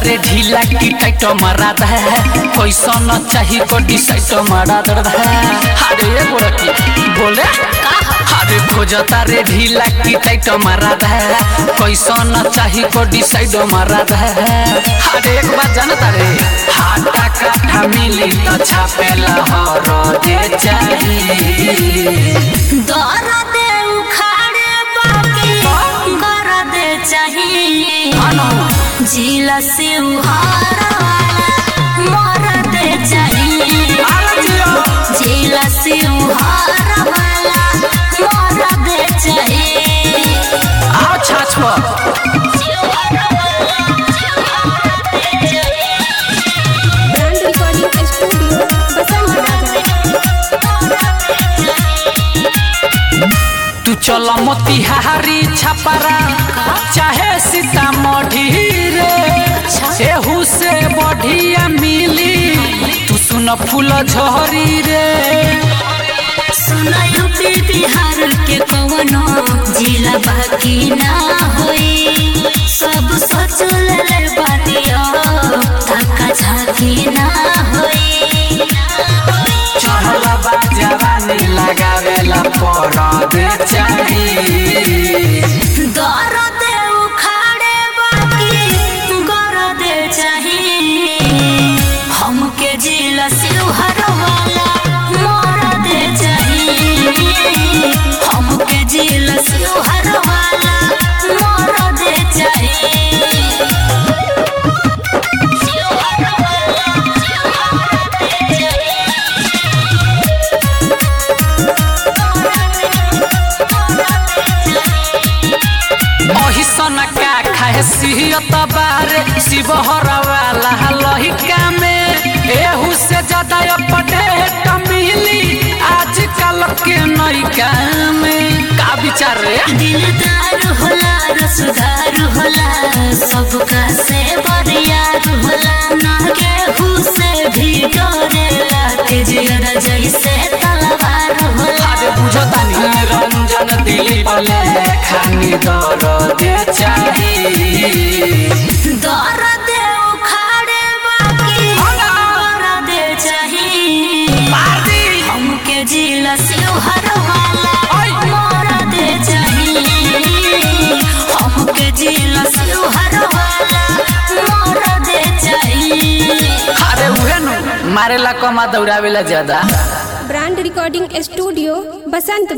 रे ढीला की टाइट मारा दे कैसा न चाही को डिसाइड मारा दे अरे ये बोल की बोले अरे खोजता रे ढीला की टाइट मारा दे कैसा न चाही को डिसाइड मारा दे अरे एक बात जानता रे हाटा काठा मिली तो छापेला हर दे चाहिए दर्द उखाड़े बाकी गरद चाहिए जिला से उहार वाला मरद चाहिए जिला से उहार वाला मरद चाहिए आओ छाछ पर ब्रांड रिकॉर्डिंग स्टूडियो बसंत तू चल मोतिहारी छपरा चाहे सीतामढ़ी रे एहू से बढ़िया मिली तू सुन फूल झरी रे सुना यूपी बिहार के कवनो जिला बाकी ना होई सब सोच ले बानियो धक्का झाकी ना होई चढ़ल बा जवानी लगावेला पड़द चाहिए दर्द उखाड़े बाकी गरद चाहिए हमके जिला सिलहर वाला मरद चाहिए हमके जिला सिलहर वाला मरद चाहिए सिलहर वाला मरद अही सन का खाए सिहत बारे शिवहर वाला लहिका में एहू से ज्यादा अपडेट मिली आजकल के नैका में का विचार रे दिलदार होला रसदार होला सबका से बरियार होला ना केहू से भी डरेला के जियर जैसे तलवार होला अरे बुझतानी रंजन दिली बले खानी दर दे चाहिए दर्द उखाड़े बाकी दर्द चाहिए हमके जिला सिलहर वाला मरद चाहिए हमके जिला सिलहर वाला मरद चाहिए अरे उहे नु मारेला कमा दौड़ावेला ज्यादा ब्रांड रिकॉर्डिंग स्टूडियो बसंत